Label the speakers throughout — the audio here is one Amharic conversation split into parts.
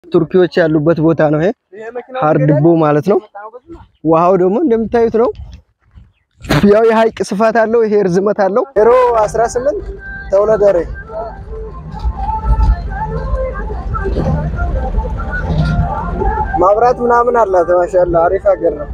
Speaker 1: ቱርኪዎች ያሉበት ቦታ ነው። ይሄ ሀርድቦ ማለት ነው። ውሃው ደግሞ እንደምታዩት ነው። ያው የሀይቅ ስፋት አለው። ይሄ ርዝመት አለው። ዜሮ 18 ተውለደሬ ማብራት ምናምን አላት። ማሻአላ አሪፍ ሀገር ነው።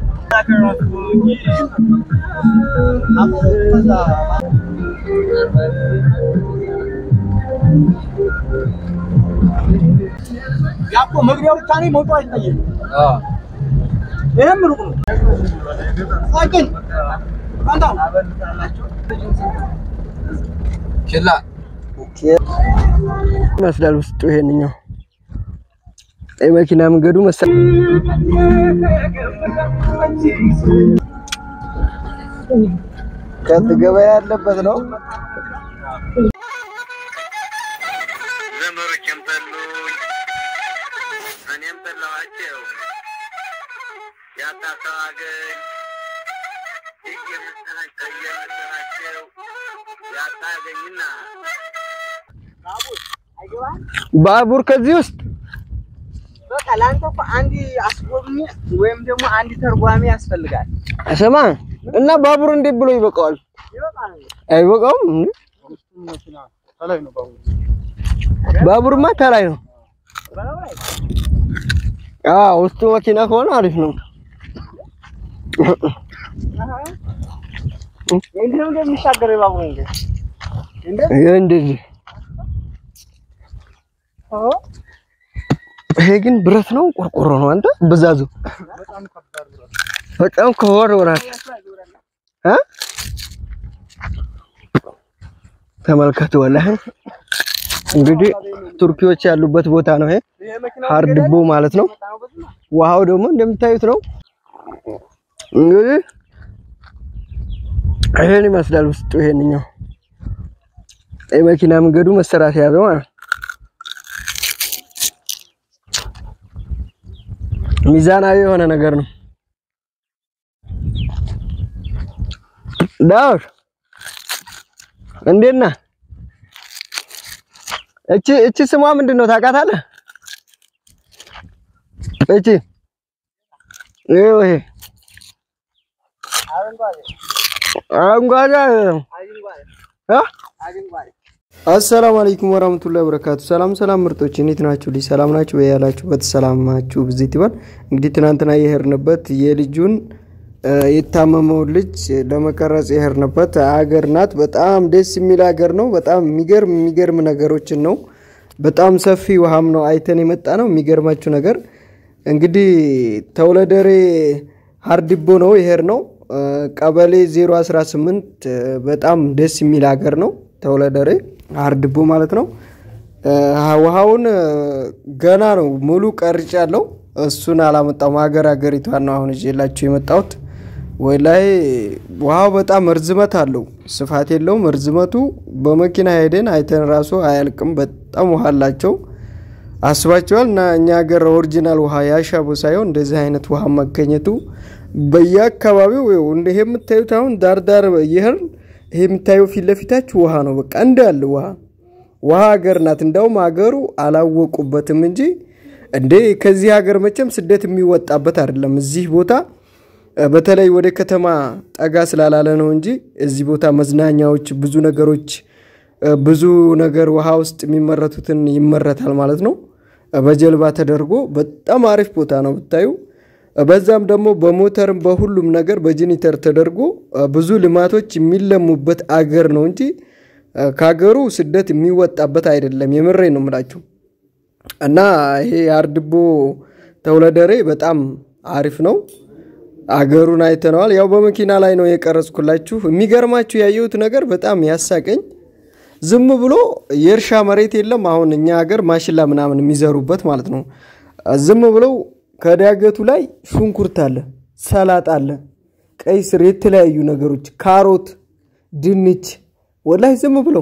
Speaker 2: ያቆ መግቢያው ብቻ ነው፣ መውጫው አይታየም። ይሄም ሩቅ ነው። ሳይክል አንተ
Speaker 3: ችላ
Speaker 1: ይመስላል ውስጡ ይሄንኛው የመኪና መንገዱ መሰል ከት ገበያ ያለበት ነው።
Speaker 4: ዘመዶቼም ጠሉኝ፣ እኔም ጠላኋቸው። ያጣሰው አገኝ እየመሰላቸው እየመሰላቸው ያጣ አገኝና
Speaker 1: ባቡር ከዚህ ውስጥ
Speaker 2: በቃ ለአንተ እኮ አንድ አስጎብኚ ወይም ደግሞ አንድ ተርጓሚ ያስፈልጋል።
Speaker 1: ስማ እና ባቡር እንዴት ብሎ ይበቃዋል?
Speaker 2: ይበቃል።
Speaker 1: አይበቃውም። እንዴ?
Speaker 2: ከላይ ነው ባቡሩ።
Speaker 1: ባቡርማ ከላይ ነው።
Speaker 2: በላው ላይ
Speaker 1: አዎ ውስጡ መኪና ከሆነ አሪፍ ነው።
Speaker 2: እንዴት ነው እንደሚሻገር የባቡሩ እንዴ? እንዴ
Speaker 1: ይሄ እንደዚህ
Speaker 2: ኦ
Speaker 1: ይሄ ግን ብረት ነው ቆርቆሮ ነው። አንተ ብዛዙ በጣም ከወር ወራት እ ተመልከቱ። ወላሂ እንግዲህ ቱርኪዎች ያሉበት ቦታ ነው ይሄ ሀርድቦ ማለት ነው። ውሃው ደግሞ እንደምታዩት ነው። እንግዲህ ይሄን ይመስላል ውስጡ ይሄንኛው የመኪና መንገዱ መሰራት ያለው ማለት ነው። ሚዛናዊ የሆነ ነገር ነው። ዳውድ እንዴት ነህ? እቺ እቺ ስሟ ምንድን ነው ታውቃታለህ? እቺ ይኸው ይሄ
Speaker 2: አረንጓዴ
Speaker 1: አረንጓዴ አይደለም
Speaker 2: አረንጓዴ
Speaker 1: እ
Speaker 2: አረንጓዴ
Speaker 1: አሰላሙ አለይኩም ወራህመቱላሂ ወበረካቱ። ሰላም ሰላም ምርጦች እንዴት ናችሁ? ልጅ ሰላም ናችሁ? በያላችሁበት ሰላማችሁ ብዜት ይበል። እንግዲህ ትናንትና የሄድንበት የልጁን እ የታመመውን ልጅ ለመቀረጽ የሄድንበት ሀገር ናት። በጣም ደስ የሚል ሀገር ነው። በጣም የሚገርም የሚገርም ነገሮችን ነው። በጣም ሰፊ ውሃም ነው አይተን የመጣ ነው። የሚገርማችሁ ነገር እንግዲህ ተውለደሬ ሀርድቦ ነው የሄድ ነው እ ቀበሌ 018 እ በጣም ደስ የሚል ሀገር ነው ተውለደሬ ሀርድቦ ማለት ነው። እ ውሃውን እ ገና ነው ሙሉ ቀርጫለሁ። እሱን አላመጣም። ሀገር ሀገሪቷን ነው አሁን ይዤላችሁ የመጣሁት። ወይ ላይ ውሃው በጣም እርዝመት አለው፣ ስፋት የለውም። እርዝመቱ በመኪና ሄደን አይተን ራሱ አያልቅም። በጣም ውሃ አላቸው። አስባቸዋል እና እኛ ሀገር ኦሪጂናል ውሃ ያሻቦ ሳይሆን እንደዚህ አይነት ውሃ መገኘቱ በየአካባቢው ይኸው እንደ ይሄ የምታዩት አሁን ዳርዳር ይህን ይሄ የምታየው ፊት ለፊታችሁ ውሃ ነው። በቃ እንዳለ ውሃ ውሃ ሀገር ናት። እንዳውም ሀገሩ አላወቁበትም እንጂ እንዴ ከዚህ ሀገር መቼም ስደት የሚወጣበት አይደለም። እዚህ ቦታ እ በተለይ ወደ ከተማ ጠጋ ስላላለ ነው እንጂ እዚህ ቦታ መዝናኛዎች፣ ብዙ ነገሮች እ ብዙ ነገር ውሃ ውስጥ የሚመረቱትን ይመረታል ማለት ነው። እ በጀልባ ተደርጎ በጣም አሪፍ ቦታ ነው ብታዩ። እ በዛም ደግሞ በሞተርም በሁሉም ነገር በጄኒተር ተደርጎ እ ብዙ ልማቶች የሚለሙበት አገር ነው እንጂ እ ከሀገሩ ስደት የሚወጣበት አይደለም። የምሬ ነው የምላችሁ። እና ይሄ አርድቦ ተውለደሬ በጣም አሪፍ ነው። አገሩን አይተነዋል። ያው በመኪና ላይ ነው የቀረጽኩላችሁ። የሚገርማችሁ ያየሁት ነገር በጣም ያሳቀኝ ዝም ብሎ የእርሻ መሬት የለም። አሁን እኛ ሀገር ማሽላ ምናምን የሚዘሩበት ማለት ነው። ዝም ብለው ከዳገቱ ላይ ሽንኩርት አለ፣ ሰላጣ አለ፣ ቀይ ስር፣ የተለያዩ ነገሮች፣ ካሮት፣ ድንች ወላይ ዝም ብለው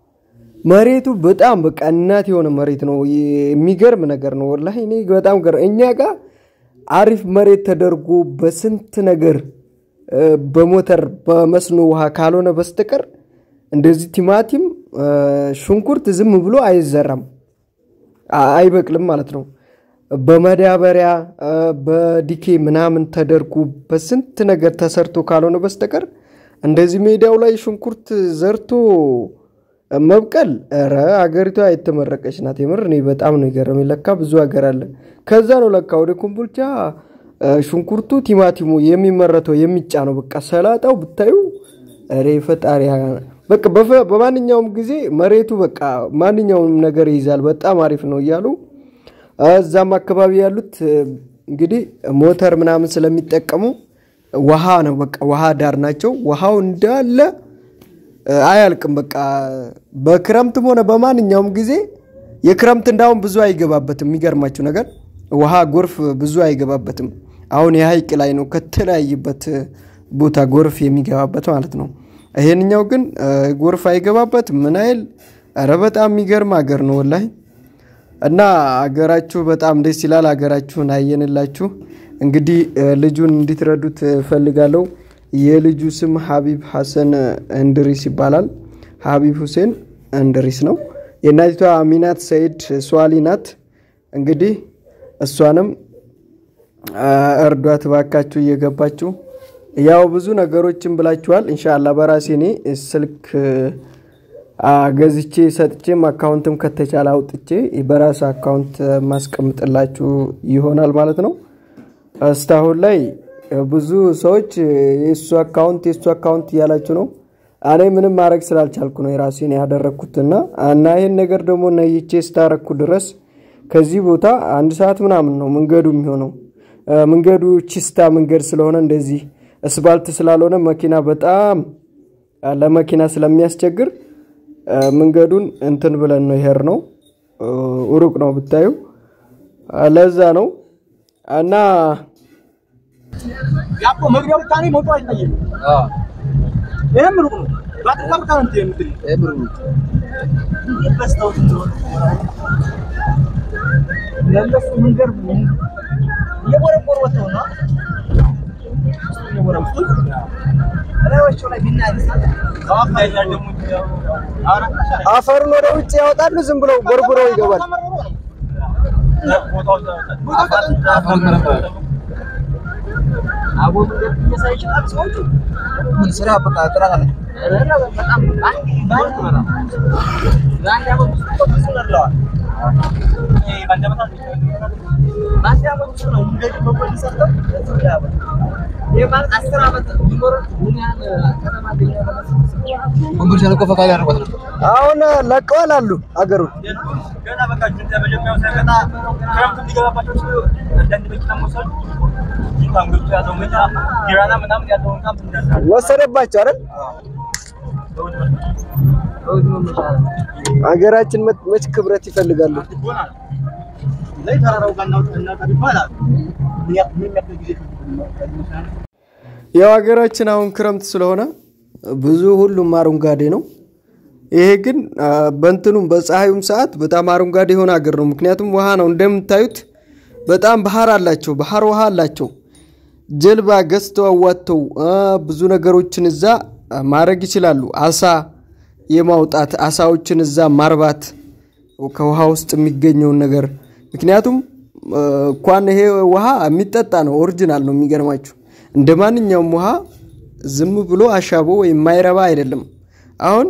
Speaker 1: መሬቱ በጣም በቃ እናት የሆነ መሬት ነው። የሚገርም ነገር ነው ወላሂ። እኔ በጣም ገር እኛ ጋር አሪፍ መሬት ተደርጎ በስንት ነገር እ በሞተር በመስኖ ውሃ ካልሆነ በስተቀር እንደዚህ ቲማቲም እ ሽንኩርት ዝም ብሎ አይዘራም፣ አ- አይበቅልም ማለት ነው። በመዳበሪያ በዲኬ ምናምን ተደርጎ በስንት ነገር ተሰርቶ ካልሆነ በስተቀር እንደዚህ ሜዳው ላይ ሽንኩርት ዘርቶ መብቀል ኧረ አገሪቷ የተመረቀች ናት። የምር እኔ በጣም ነው የገረመኝ። ለካ ብዙ ሀገር አለ። ከዛ ነው ለካ ወደ ኮምቦልቻ ሽንኩርቱ፣ ቲማቲሙ የሚመረተው የሚጫነው። በቃ ሰላጣው ብታዩ ኧረ ፈጣሪ በቃ በማንኛውም ጊዜ መሬቱ በቃ ማንኛውም ነገር ይይዛል። በጣም አሪፍ ነው እያሉ እዛም አካባቢ ያሉት እንግዲህ ሞተር ምናምን ስለሚጠቀሙ ውሃ ነው በቃ ውሃ ዳር ናቸው። ውሃው እንዳለ አያልቅም። በቃ በክረምትም ሆነ በማንኛውም ጊዜ የክረምት እንዳሁን ብዙ አይገባበትም። የሚገርማችሁ ነገር ውሃ ጎርፍ ብዙ አይገባበትም። አሁን የሀይቅ ላይ ነው ከተለያየበት ቦታ ጎርፍ የሚገባበት ማለት ነው። ይሄንኛው ግን ጎርፍ አይገባበት ምን አይል። ኧረ በጣም የሚገርም ሀገር ነው ወላሂ። እና አገራችሁ በጣም ደስ ይላል። ሀገራችሁን አየንላችሁ። እንግዲህ ልጁን እንድትረዱት እፈልጋለሁ። የልጁ ስም ሀቢብ ሐሰን እንድሪስ ይባላል። ሀቢብ ሁሴን እንድሪስ ነው። የእናቲቷ አሚናት ሰይድ ሷሊ ናት። እንግዲህ እሷንም እርዷት ባካችሁ እየገባችሁ ያው ብዙ ነገሮችን ብላችኋል። እንሻላ በራሴ እኔ ስልክ ገዝቼ ሰጥቼም አካውንትም ከተቻለ አውጥቼ በራስ አካውንት ማስቀምጥላችሁ ይሆናል ማለት ነው። እስካሁን ላይ ብዙ ሰዎች የእሱ አካውንት የእሱ አካውንት እያላችሁ ነው። እኔ ምንም ማድረግ ስላልቻልኩ ነው የራሴን ያደረግኩትና እና ይህን ነገር ደግሞ ነይቼ ስታረግኩ ድረስ ከዚህ ቦታ አንድ ሰዓት ምናምን ነው መንገዱ የሚሆነው። መንገዱ ቺስታ መንገድ ስለሆነ እንደዚህ እስባልት ስላልሆነ መኪና በጣም ለመኪና ስለሚያስቸግር መንገዱን እንትን ብለን ነው ይሄር ነው ሩቅ ነው ብታዩ፣ ለዛ ነው እና
Speaker 2: ያቆ መግቢያው ብታኔ ሞቶ አይታየም። ይሄም ሩቅ ነው። ባጥታ ብታ ነው እንትን የምትል በስተውት ለእነሱ መንገድ እየቦረቦር ወጥተው ነው እየቦረቦር እላዮቸው ላይ ቢናነሳ
Speaker 1: አፈሩን ወደ ውጭ ያወጣሉ። ዝም ብለው ቦርቡረው ይገባል።
Speaker 2: አቦ መንገድ እየሳይ ይችላል ሰዎቹ ምን ስራ በቃ ጥራት አለ። በጣም አንድ ባንክ ነው በአንድ ዓመት ውስጥ እኮ ብዙ ነድለዋል። ይሄ በአንድ ዓመት በአንድ ዓመት ውስጥ ነው መንገድ በጎን ሰርተው እዚህ ላይ ያበቃ። ይሄ ማለት አስር ዓመት ቢኖር ምን ያህል ከተማ
Speaker 3: ኮምቦልቻ እኮ ፈቃድ ያደርጓት ነበር።
Speaker 1: አሁን ለቀዋል አሉ አገሩን
Speaker 2: ገና በቃ መጀመሪያው ሳይመጣ ክረምት እንዲገባባቸው ሲሉ አንዳንድ መኪና መውሰዱ ታንጎቹ ያለው መኪና ጊራና ምናምን ያለውን ካምፕ እንዳለ
Speaker 1: ወሰደባቸው አይደል? ሀገራችን መች ክብረት ይፈልጋሉ።
Speaker 2: ላይ ተራራው ጋር እናውጣ ይባላል። ምን ያክል ጊዜ
Speaker 1: ያው ሀገራችን አሁን ክረምት ስለሆነ ብዙ ሁሉም አረንጓዴ ነው። ይሄ ግን በእንትኑም በፀሐዩም ሰዓት በጣም አረንጓዴ የሆነ ሀገር ነው። ምክንያቱም ውሃ ነው እንደምታዩት፣ በጣም ባህር አላቸው፣ ባህር ውሃ አላቸው። ጀልባ ገዝተው አዋጥተው ብዙ ነገሮችን እዛ ማድረግ ይችላሉ። አሳ የማውጣት አሳዎችን እዛ ማርባት ከውሃ ውስጥ የሚገኘውን ነገር ምክንያቱም እንኳን ይሄ ውሃ የሚጠጣ ነው፣ ኦሪጂናል ነው። የሚገርማችሁ እንደ ማንኛውም ውሃ ዝም ብሎ አሻቦ ወይም የማይረባ አይደለም። አሁን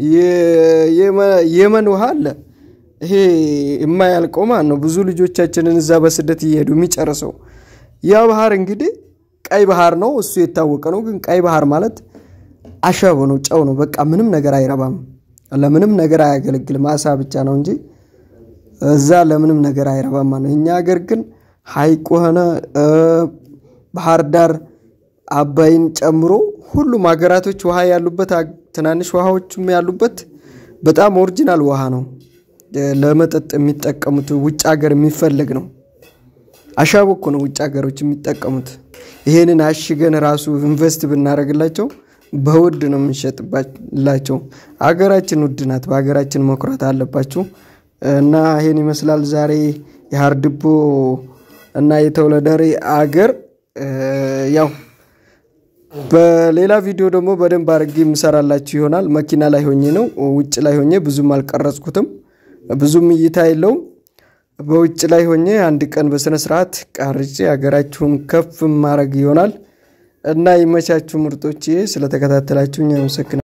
Speaker 1: የመን ውሃ አለ፣ ይሄ የማያልቀው ማለት ነው። ብዙ ልጆቻችንን እዛ በስደት እየሄዱ የሚጨርሰው ያ ባህር እንግዲህ ቀይ ባህር ነው። እሱ የታወቀ ነው። ግን ቀይ ባህር ማለት አሸቦ ነው፣ ጨው ነው። በቃ ምንም ነገር አይረባም፣ ለምንም ነገር አያገለግልም። አሳ ብቻ ነው እንጂ እዛ ለምንም ነገር አይረባም ማለት ነው። እኛ ሀገር ግን ሐይቅ ሆነ ባህር ዳር አባይን ጨምሮ ሁሉም ሀገራቶች ውሃ ያሉበት ትናንሽ ውሃዎችም ያሉበት በጣም ኦሪጂናል ውሃ ነው። ለመጠጥ የሚጠቀሙት ውጭ ሀገር የሚፈለግ ነው። አሻቦ እኮ ነው ውጭ ሀገሮች የሚጠቀሙት። ይሄንን አሽገን ራሱ ኢንቨስት ብናደርግላቸው በውድ ነው የምንሸጥላቸው። ሀገራችን ውድ ናት። በሀገራችን መኩራት አለባችሁ። እና ይሄን ይመስላል ዛሬ የሀርድቦ እና የተውለደሬ አገር ያው በሌላ ቪዲዮ ደግሞ በደንብ አድርጌ የምሰራላችሁ ይሆናል። መኪና ላይ ሆኜ ነው፣ ውጭ ላይ ሆኜ ብዙም አልቀረጽኩትም፣ ብዙም እይታ የለውም። በውጭ ላይ ሆኜ አንድ ቀን በስነ ስርዓት ቃርጬ ሀገራችሁን ከፍ ማድረግ ይሆናል እና ይመቻችሁ ምርጦቼ። ስለተከታተላችሁኝ አመሰግናለሁ።